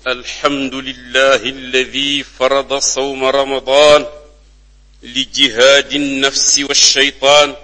الحمد لله الذي فرض صوم رمضان لجهاد النفس والشيطان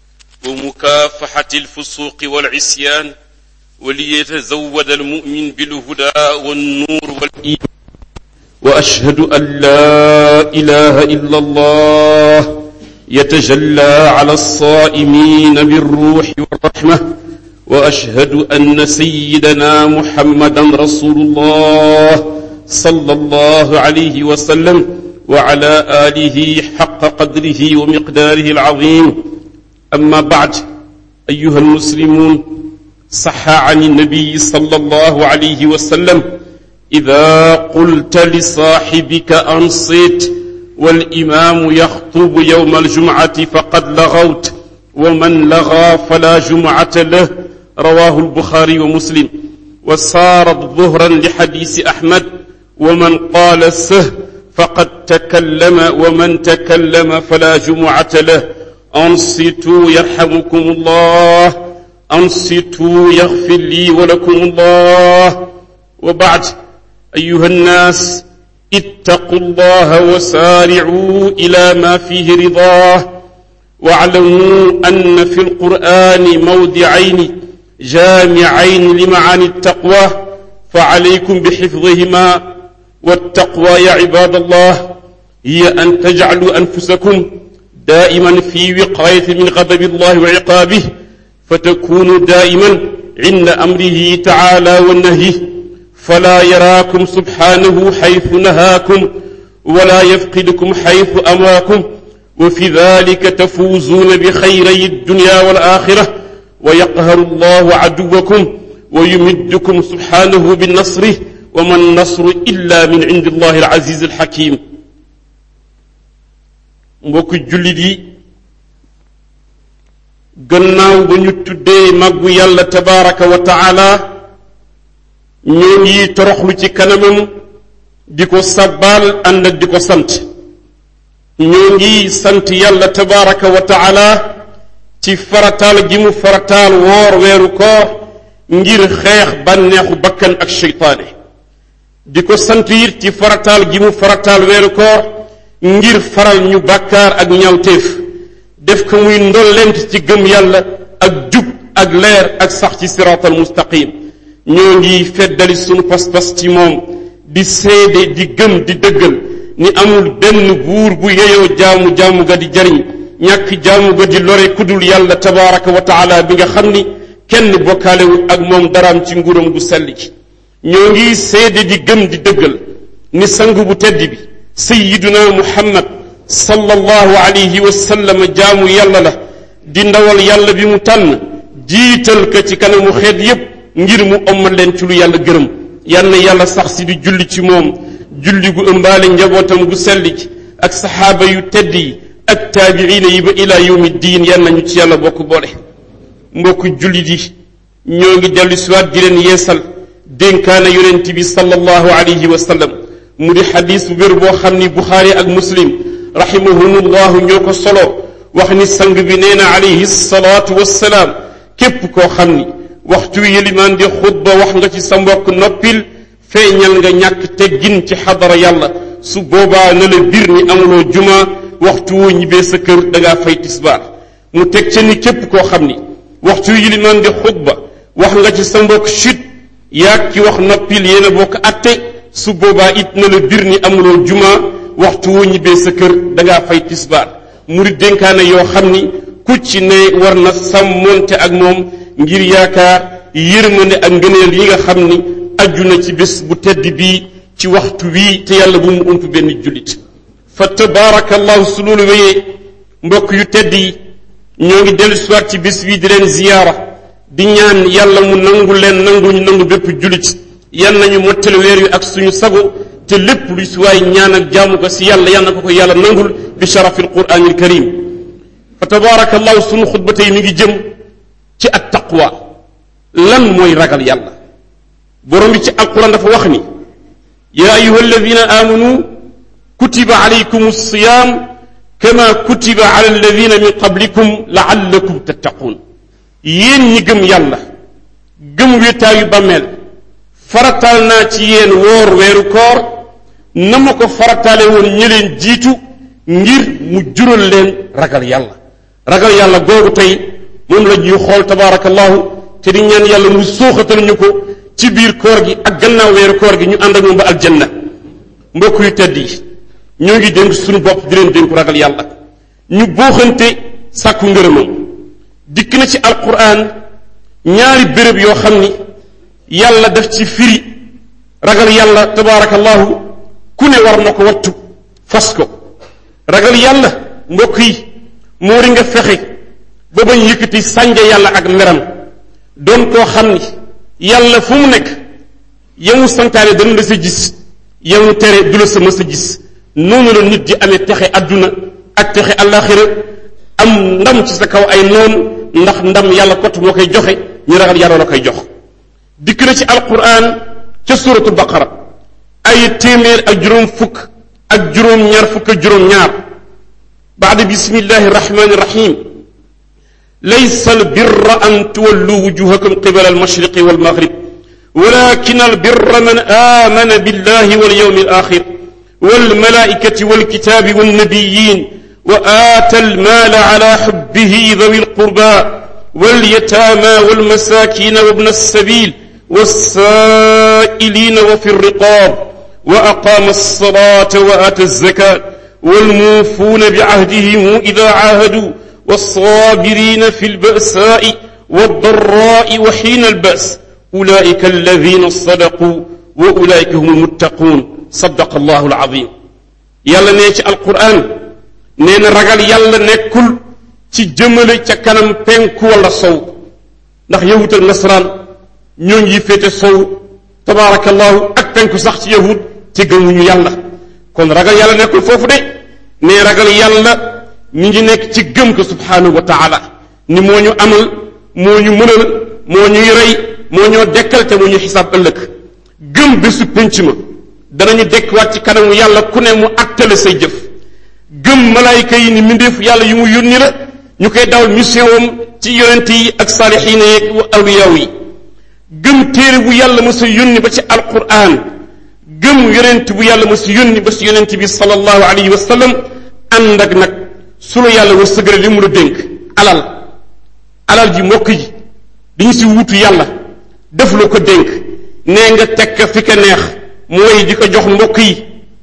ومكافحة الفسوق والعصيان وليتزود المؤمن بالهدى والنور والإيمان وأشهد أن لا إله إلا الله يتجلى على الصائمين بالروح والرحمة وأشهد أن سيدنا محمدا رسول الله صلى الله عليه وسلم وعلى آله حق قدره ومقداره العظيم أما بعد أيها المسلمون صح عن النبي صلى الله عليه وسلم إذا قلت لصاحبك أنصت والإمام يخطب يوم الجمعة فقد لغوت ومن لغى فلا جمعة له رواه البخاري ومسلم وصارت ظهرا لحديث أحمد ومن قال سه فقد تكلم ومن تكلم فلا جمعة له أنصتوا يرحمكم الله أنصتوا يغفر لي ولكم الله وبعد أيها الناس اتقوا الله وسارعوا إلى ما فيه رضاه واعلموا أن في القرآن موضعين جامعين لمعاني التقوى فعليكم بحفظهما والتقوى يا عباد الله هي أن تجعلوا أنفسكم دائما في وقاية من غضب الله وعقابه فتكونوا دائما عند أمره تعالى والنهي فلا يراكم سبحانه حيث نهاكم ولا يفقدكم حيث أماكم وفي ذلك تفوزون بخيري الدنيا والآخرة ويقهر الله عدوكم ويمدكم سبحانه بالنصر وما النصر إلا من عند الله العزيز الحكيم mbokk jullit yi gannaaw ba ñu tuddee màggu yàlla tabaraka wa taala ñoo ngi toroxlu ci kanamam di ko sabbaal ànd ak di ko sant ñoo ngi sant yàlla tabaraka wa taala ci farataal gi mu farataal woor weeru koor ngir xeex bànneexu bakkan ak seytaane di ko sant it ci farataal gi mu farataal weeru koor ngir faral ñu bàkkaar ak ñawteef def ko muy ndollent ci gëm yàlla ak jub ak leer ak sax ci siraatal mustaqim ñoo ngi feddali sunu pas-pas ci moom di seede di gëm di dëggal ni amul benn buur bu yeyoo jaamu jaamu ga di jariñ ñàkk jaamu ga di lore kudul yàlla tabaraka wa taala bi nga xam ni kenn bokkaalewul ak moom daraam ci nguuram gu sell ci ñoo ngi seede di gëm di dëggal ni sang bu tedd bi sayiduna muhammad sallallahu alayhi wa sallam jaamu yàlla la di ndawal yàlla bi mu tànn jiital ko ci kanamu xeet yépp ngir mu ommal leen ci lu yàlla gërëm yal na yàlla sax si di julli ci moom julli gu ëmbaale njabootam gu sell ci ak saxaaba yu tedd yi ak taabiina yi ba ila yawmi diin yal nañu ci yàlla bokk boole mbokk jullit yi ñoo ngi dellu siwaat di leen yeesal dénkaane yonent bi sallallahu alayhi wa sallam mu di xadis bu wér boo xam ni buxaari ak muslim rahimahumullahu ñoo ko solo wax ni sang bi nee na alayhi salaatu wassalaam képp koo xam ni waxtu wi yëlimaan di xutba wax nga ci sa mbokk noppil feeñal nga ñàkk teggin ci xadara yàlla su boobaa na la bir ni amuloo juma waxtu woo ñibbee sa kër dangaa fay tisbaar mu teg ca ni képp koo xam ni waxtu wi yëlimaan di xutba wax nga ci sa mbokk chut yaag ki wax noppil yéen a bokk atte su boobaa it na la bir ni amuloo juma waxtu woo ñibbee sa kër dangaa fay tisbaar mu di dénkaane yoo xam ni ku ci ne war na sàmmonte ak moom ngir yaakaar yërmande ak ngëneel yi nga xam ni aju na ci bés bu tedd bii ci waxtu wii te yàlla bu mu ump benn jullit fa tabaarakallahu su loolu wéyee mbokk yu tedd yi ñoo ngi dellu siwaat ci bés bii di leen ziyaara di ñaan yàlla mu nangu leen nangu ñu nangu bépp jullit yan nañu mottale weer yu ak suñu sago te lépp lu si waay ñaan ak jaamu ko si yàlla yal na ko ko yàlla nangul bi sharafil quraanil karim fa tabaarakallahu suñu xutba tey mi ngi jëm ci at taqwa lan mooy ragal yàlla borom bi ci alquran dafa wax ni yaa ayuha alladina amanu kutiba alaykum alsiyam kama kutiba ala alladina min qablikum laallakum tattaquun yéen ñi gëm yàlla gëm wéetaayu bàmmeel farataal naa ci yéen woor weeru koor na ma ko farataale woon ñi leen jiitu ngir mu jural leen ragal yàlla ragal yàlla googu tey moom la ñuy xool tabaarakallahu te di ñaan yàlla mu sooxatal ñu ko ci biir koor gi ak gannaaw weeru koor gi ñu ànd ak moom ba aljanna mbokk yu tedd yi ñoo ngi dénk suñu bopp di leen dénku ragal yàlla ñu booxante sàkku ngërëmam dikk na ci alquran ñaari béréb yoo xam ni yàlla daf ci firi ragal yàlla tabaarakallahu ku ne war na ko wattu fas ko ragal yàlla mbokk yi moo ri nga fexe ba bañ yëkkati sànja yàlla ak meram doon koo xam ni yàlla fu mu nekk yamu santaane dana la sa gis yamu tere du la sa mës a gis noonu la nit di amee texe adduna ak texe àllaaxira am ndam ci sa kaw ay noon ndax ndam yàlla kot moo koy joxe ñu ragal yàlla la koy jox dikk na ci alquran ca suratu baqara ay téeméer ak juróom fukk ak juróom ñaar fukk ak juróom ñaar baada bismillahi rahmani rahim laysa albirra an tuwallu wujuhakum qibala almashriqi walmaghrib ولكن البر من آمن بالله واليوم الآخر والملائكة والكتاب والنبيين وآتى المال على حبه ذوي القربى واليتامى والمساكين وابن السبيل والسائلين وفي الرقاب وأقام الصلاة وآتى الزكاة والموفون بعهدهم إذا عاهدوا والصابرين في البأساء والضراء وحين البأس أولئك الذين صدقوا وأولئك هم المتقون صدق الله العظيم يلا نيتي القرآن نين رجل يلا نكل ci jëmale ca kanam penku wala sow ndax yahut ak nasaraan ñoo ngi féete sow tabaarakallahu ak penku sax ci yahut ci gëmuñu yàlla kon ragal yàlla nekkul foofu de ne ragal yàlla mi ngi nekk ci gëm ko subhanahu wa taala ni moo ñu amal moo ñu mënal moo ñuy rey moo ñoo dekkal te moo ñu xisaab ëllëg gëm bésu penc ma danañu dekkiwaat ci kanamu yàlla ku ne mu attale say jëf gëm malaayika yi ni mbindeef yàlla yu mu yónni la ñu koy dawal mission wam ci yonent yi ak saalixiina yeeg awliyaaw yi gëm téere bu yàlla ma sa yónni ba ci alquran gëm yonent bu yàlla ma sa yónni ba ci yonent bi sallallahu alayhi wa sallam ànd ak nag su la yàlla wa sëgale li mu la dénk alal alal ji mbokk ji dañu si wutu yàlla def la ko dénk nee nga tekk fi ka neex mooy di ko jox mbokk yi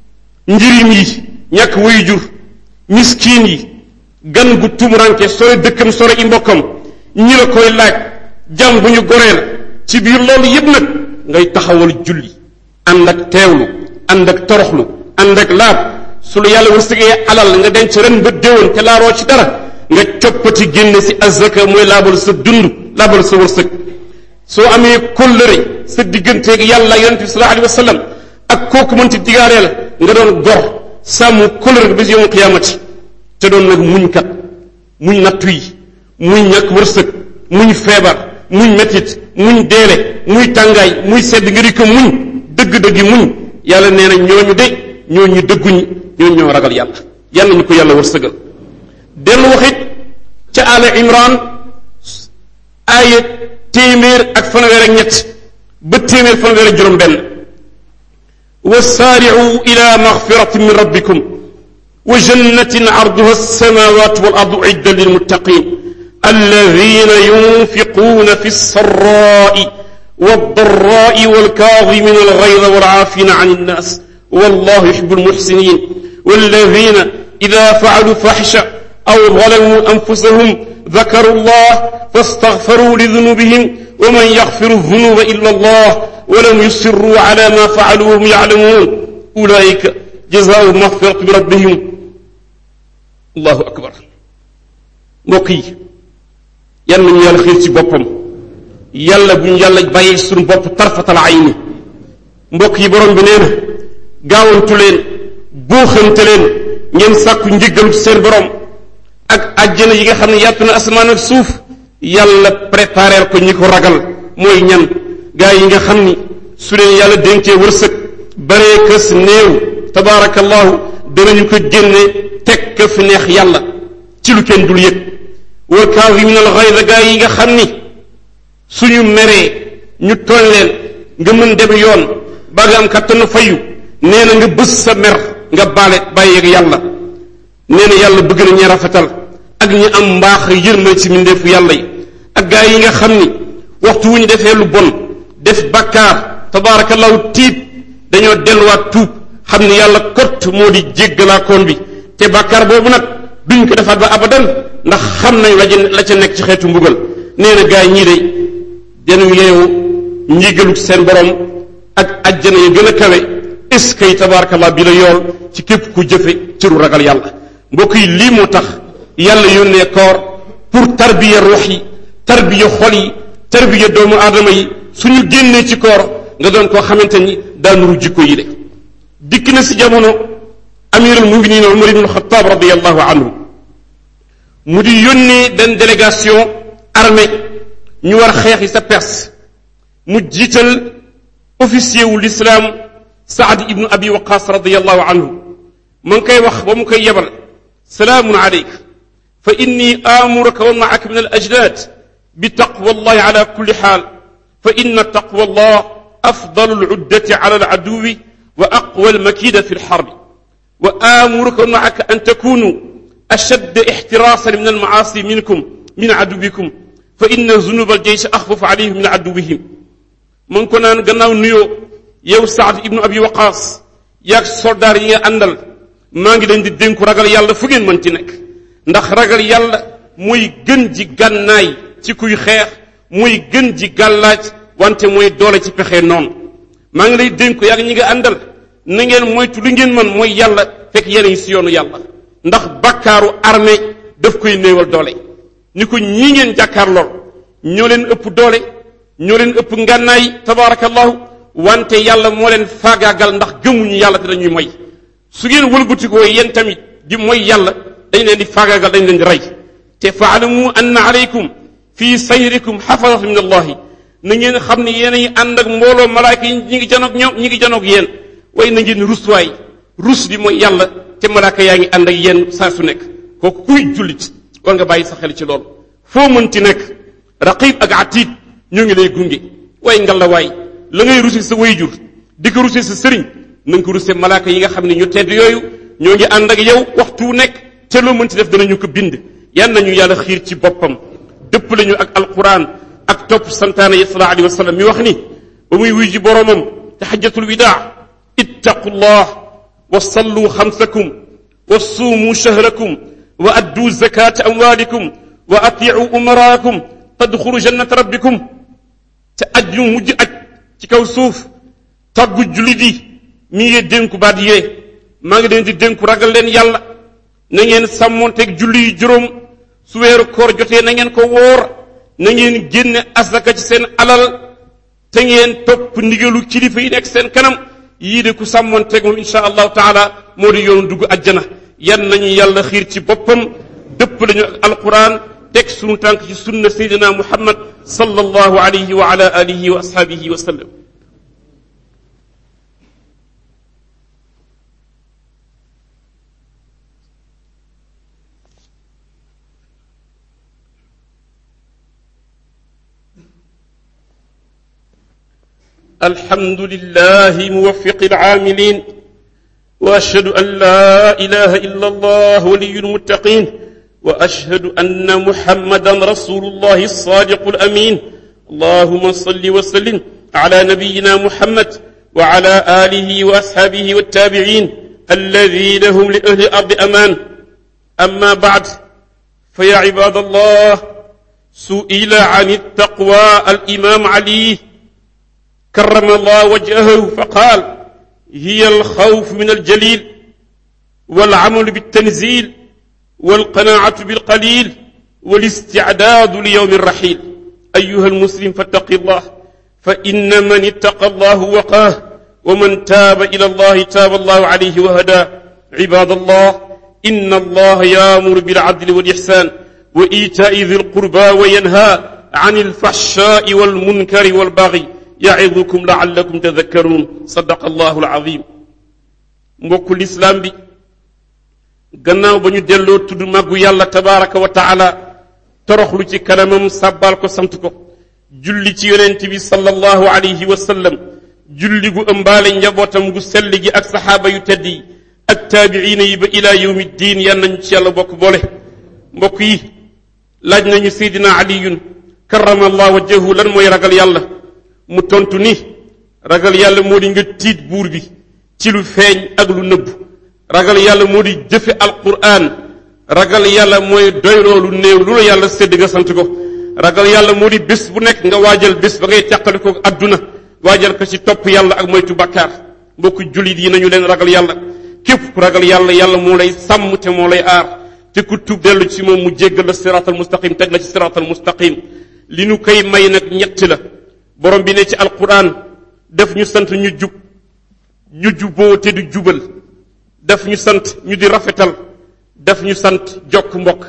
njirim yi ñàkk wayu jur miskiin yi gan gu tumuranke sore dëkkam sore i mbokkam ñi la koy laaj jàmm bu ñu goree la ci biir loolu yépp nag ngay taxawal julli ànd ak teewlu ànd ak toroxlu ànd ak laab su la yàlla wërsëgee alal nga denc ren ba déwén te laaroo ci dara nga coppati génne si azaka mooy laabal sa dund laabal sa wërsëg soo amee kóllëre sa digganteeg yàlla yonente bi sallallahu alayhi wa sallam ak kooku mënti digaaree la nga doon gor sàmm kóllëre bi si yowm qiyaamati te doon nag muñ kat muñ nattu yi muñ ñàkk wërsëg muñ feebar muñ metit muñ deele muy tàngaay muy sedd nga di ko muñ dëgg-dëggi muñ yàlla nee na ñooñu de ñooñu dëgguñi ñooñu ñoo ragal yàlla yàlla ñu ko yàlla wërsëgal dellu waxit ca ala imran aaya téeméer ak fanweer ak ñett ba téeméer fanweer ak juróom benn wasaaricu ila magfiratin min rabbikum wa jannatin arduha alsamawat wal ardu idda lilmuttaqin alladina yunfiquna fi lsarrai والضراء والكاظمين الغيظ والعافين عن الناس والله يحب المحسنين والذين إذا فعلوا فحشة أو ظلموا أنفسهم ذكروا الله فاستغفروا لذنوبهم ومن يغفر الذنوب إلا الله ولم يصروا على ما فعلوا وهم يعلمون أولئك جزاء مغفرة بربهم الله أكبر mbokk yal nañu yàlla xiir ci boppam yàlla bu ñu yàlla bàyyi suñu bopp tarfatal ayni mbokk yi borom bi nee na gaawantu leen buuxante leen ngeen sàkku njëggalu ci seen borom ak àjjana yi nga xam ne yàtt na asamaan ak suuf yàlla prépareel ko ñi ko ragal mooy ñan gaa yi nga xam ni su leen yàlla dénkee wërsëg baree kës néew tabaarakallahu danañu ko génne teg ka fi neex yàlla ci lu kenn dul yëg wal kaazimiina al ghayza gaa yi nga xam ni suñu meree ñu tooñ leen nga mën dem yoon ba nga am kattanu fayu nee na nga bës sa mer nga baale bàyyeeg yàlla nee na yàlla bëgg na ñi rafetal ak ñi am mbaax yërmal ci mbindeefu yàlla yi ak gaa yi nga xam ni waxtu wu ñu defee lu bon def bakkaar tabaarakallahu tiit dañoo delluwaat tuub xam ni yàlla kott moo di jéggalaakoon bi te bakkaar boobu nag duñ ko defaat ba abadan ndax xam nañ la la ca nekk ci xeetu mbugal nee na gaa yi ñii de denu yeewu njégalu seen borom ak ajjana ya gën a kawe est-ce que tabaarakallah bi la yool ci képp ku jëfe cëru ragal yàlla mbokk yi lii moo tax yàlla yónnee koor pour tarbiya ruux yi tarbiya xol yi tarbiya doomu aadama yi suñu génnee ci koor nga doon koo xamante ni daanuru jikko yi de dikk na si jamono amirul muminin umar ibn xataab radiallahu anhu mu di yónnee benn délégation armée ñu war xeexi sa Perse mu jiital officier wu l'islam saad ibnu abi waqas radiallahu anhu ma ngi koy wax ba mu koy yebal salaamun aleyk fa inni amuruka wa maaka min al ajdad bi taqwa allahi ala kulli xaal fa inna taqwa allah afdalu aluddati ala aladuwi wa aqwa almakida fi alxarbi wa amuruka wa maaka an takunu ashad ixtirasan min almaasi minkum min aduwikum fa inna zunuba aljeysh axfafu alayhim min aduwihim ma ngi ko naan gannaaw nuyoo yow saad ibnu abi waqaas yaag soldaar yi nga àndal maa ngi leen di dénku ragal yàlla fu ngeen mën ci nekk ndax ragal yàlla mooy gën ji gànnaay ci kuy xeex mooy gën ji gàllaaj wante mooy doole ci pexe noonu maa ngi lay dénku yaag ñi nga àndal na ngeen moytu li ngeen mën mooy yàlla fekk yéen si yoonu yàlla ndax bakkaaru armée daf koy néewal doole ni ko ñii ngeen jàkkaar lool ñoo leen ëpp doole ñoo leen ëpp ngànnaay tabaarakallahu wante yàlla moo leen faagaagal ndax gëmuñu yàlla te dañuy moy su ngeen wëlbatikoo yéen tamit di mooy yàlla dañ leen di faagaagal dañ leen di rey te faalamu anna alaykum fi sayrikum xafasat min allahi na ngeen xam ne yéen a ngi ànd ak mbooloo malaayka yi ñi ngi janoog ñoom ñi ngi janoog yéen waaye na ngeen rus waay rus di mooy yàlla te malaaka yaa ngi ànd ak yéen saa su nekk kooku kuy jullit war nga bàyyi sa xel ci loolu foo mënti nekk raqib ak atiid ñoo ngi lay gunge waaye ngal la waay la ngay rusi sa wayjur di ko rusi sa sëriñ na nga ko rusee malaaka yi nga xam ne ñu tedd yooyu ñoo ngi ànd ak yow waxtu wu nekk te loo mënti def danañu ko bind yan nañu yàlla xiir ci boppam dëpp lañu ak alquran ak topp santaane yi sallallahu alayhi wa sallam mi wax ni ba muy wuy ji boromam te xajjatul widaa ittaqullah wa sallu xamsakum wa suumu shahrakum wa addu zakata amwalikum wa atiu umaraakum tadxulu jannata rabbikum te aj yu mujj aj ci kaw suuf tàggu jullit yi mi ngi dénku baat yee maa ngi leen di dénku ragal leen yàlla na ngeen sàmmonteeg julli yu juróom su weeru koor jotee na ngeen ko wóor na ngeen génne asaka ci seen alal te ngeen topp ndigalu kilifa yi nekk seen kanam yii de ku sàmmonteeg moom insha allahu taala moo di yoonu dugg ajjana yan nañu yàlla xiir ci boppam dëpp lañu ak alquran teg sunu tànk ci sunna sayyidina muhammad sallallahu alayhi wa ala alihi wa ashabihi wa sallam الحمد لله موفق العاملين واشهد ان لا اله الا الله ولي المتقين واشهد ان محمدا رسول الله الصادق الامين اللهم صل وسلم على نبينا محمد وعلى اله واصحابه والتابعين الذين هم لاهل الارض امان اما بعد فيا عباد الله سئل عن التقوى الامام علي كرم الله وجهه فقال هي الخوف من الجليل والعمل بالتنزيل والقناعة بالقليل والاستعداد ليوم الرحيل أيها المسلم فاتق الله فإن من اتقى الله وقاه ومن تاب إلى الله تاب الله عليه وهداه عباد الله إن الله يامر بالعدل والإحسان وإيتاء ذي القربى وينهى عن الفحشاء والمنكر والبغي ya'idukum la'allakum tadhakkarun sadaqa allahu alazim mbokku lislaam bi gannaaw ba ñu delloo tudd màggu yàlla tabaraka wa taala toroxlu ci kanamam sàbbaal ko sant ko julli ci yonent bi sallallahu alayhi wa sallam julli gu ëmbaale njabootam gu sell gi ak saxaaba yu tedd yi ak taabiina yi ba ila yawmi diin yan nañu ci yàlla bokk boole mbokk yi laaj nañu seydina aliyun karama allah wajhahu lan mooy ragal yàlla mu tontu ni ragal yàlla moo di nga tiit buur bi ci lu feeñ ak lu nëbb ragal yàlla moo di jëfe alquran ragal yàlla mooy doyloo lu néew lu la yàlla sédd nga sant ko ragal yàlla moo di bés bu nekk nga waajal bés ba ngay teqale ko adduna waajal ko ci topp yàlla ak moytu bakkaar mbokku jullit yi nañu leen ragal yàlla képp ku ragal yàlla yàlla moo lay sàmm te moo lay aar te ku tuub dellu ci moom mu jéggal la siraatal mustaqim teg la ci siraatal mustaqim li nu koy may nag ñett la borom bi ne ci alquran daf ñu sant ñu jub ñu juboo te du jubal daf ñu sant ñu di rafetal daf ñu sant jokk mbokk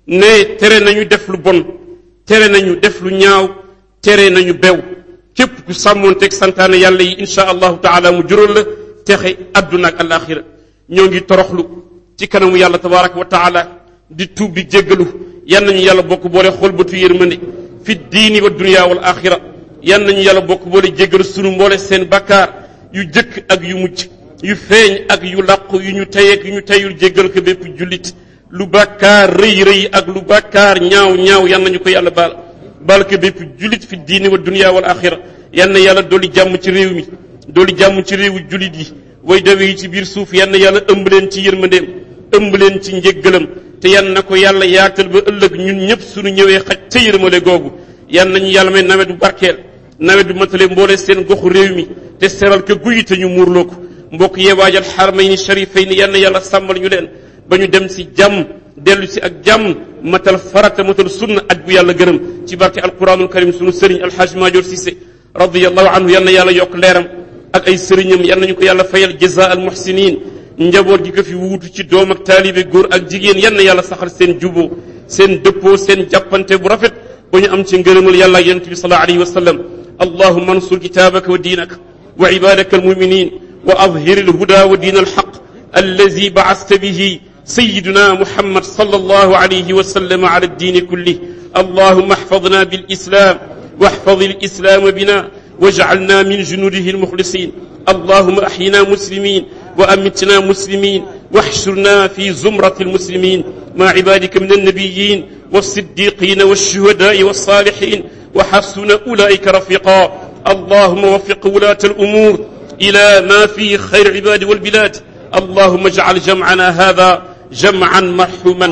ne tere nañu def lu bon tere nañu def lu ñaaw tere nañu bew képp ku sàmmoonteeg santaane yàlla yi insha allahu taala mu jural la texe adduna ak alaxira ñoo ngi toroxlu ci kanamu yàlla tabaraka wa taala di tuub di jéggalu yan nañu yàlla bokk boole xool bëtu yërmande fi diini wa dunia wal axira yan nañu yàlla bokk boole jéggalu sunu mboole seen bakkaar yu jëkk ak yu mujj yu feeñ ak yu làqu yu ñu teyeeg yu ñu teyul jéggal ko bépp jullit lu bàkkaar rëy rëy ak lu bàkkaar ñaaw ñaaw yan nañu ko yàlla baal baal ko bépp jullit fi diini wa dunia wal axira yan na yàlla dolli jàmm ci réew mi dolli jàmm ci réewu jullit yi way dawe yi ci biir suuf yan na yàlla ëmb leen ci yërmandeem ëmb leen ci njéggalam te yan na ko yàlla yaatal ba ëllëg ñun ñëpp suñu ñëwee xaj ca yërmale googu yan nañu yàlla may nawet bu barkeel nawet bu matale mboole seen goxu réew mi te seral ko guyi te ñu muurloo ko mbokk yee waajal xaramayni sharifayni yan na yàlla sàmmal ñu leen ba ñu dem si jàmm dellu si ak jàmm matal farata matal sunna aj bu yàlla gërëm ci barke alquranul karim sunu sëriñ alxaaj maajoor Cissé radiallahu anhu yan na yàlla yokk leeram ak ay sëriñam yan nañu ko yàlla fayal jaza al muhsinin njaboot gi ko fi wuutu ci doom ak taalibe góor ak jigéen yan na yàlla saxal seen juboo seen dëppoo seen jàppante bu rafet ba ñu am ci ngërëmal yàlla ak yonent bi sallallahu alayhi wa sallam allahuma ansur kitaabaka wa diinaka wa ibadaka almuminin wa adhir alhuda wa diin alxaq allazi bacasta bihi سيدنا محمد صلى الله عليه وسلم على الدين كله اللهم احفظنا بالإسلام واحفظ الإسلام بنا واجعلنا من جنوده المخلصين اللهم أحينا مسلمين وأمتنا مسلمين واحشرنا في زمرة المسلمين مع عبادك من النبيين والصديقين والشهداء والصالحين وحسن أولئك رفيقا اللهم وفق ولاة الأمور إلى ما فيه خير العباد والبلاد اللهم اجعل جمعنا هذا جمعا مرحوما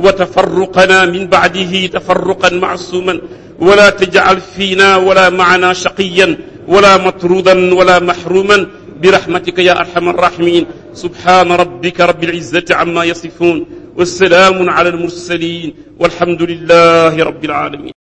وتفرقنا من بعده تفرقا معصوما ولا تجعل فينا ولا معنا شقيا ولا مطرودا ولا محروما برحمتك يا ارحم الراحمين سبحان ربك رب العزه عما يصفون والسلام على المرسلين والحمد لله رب العالمين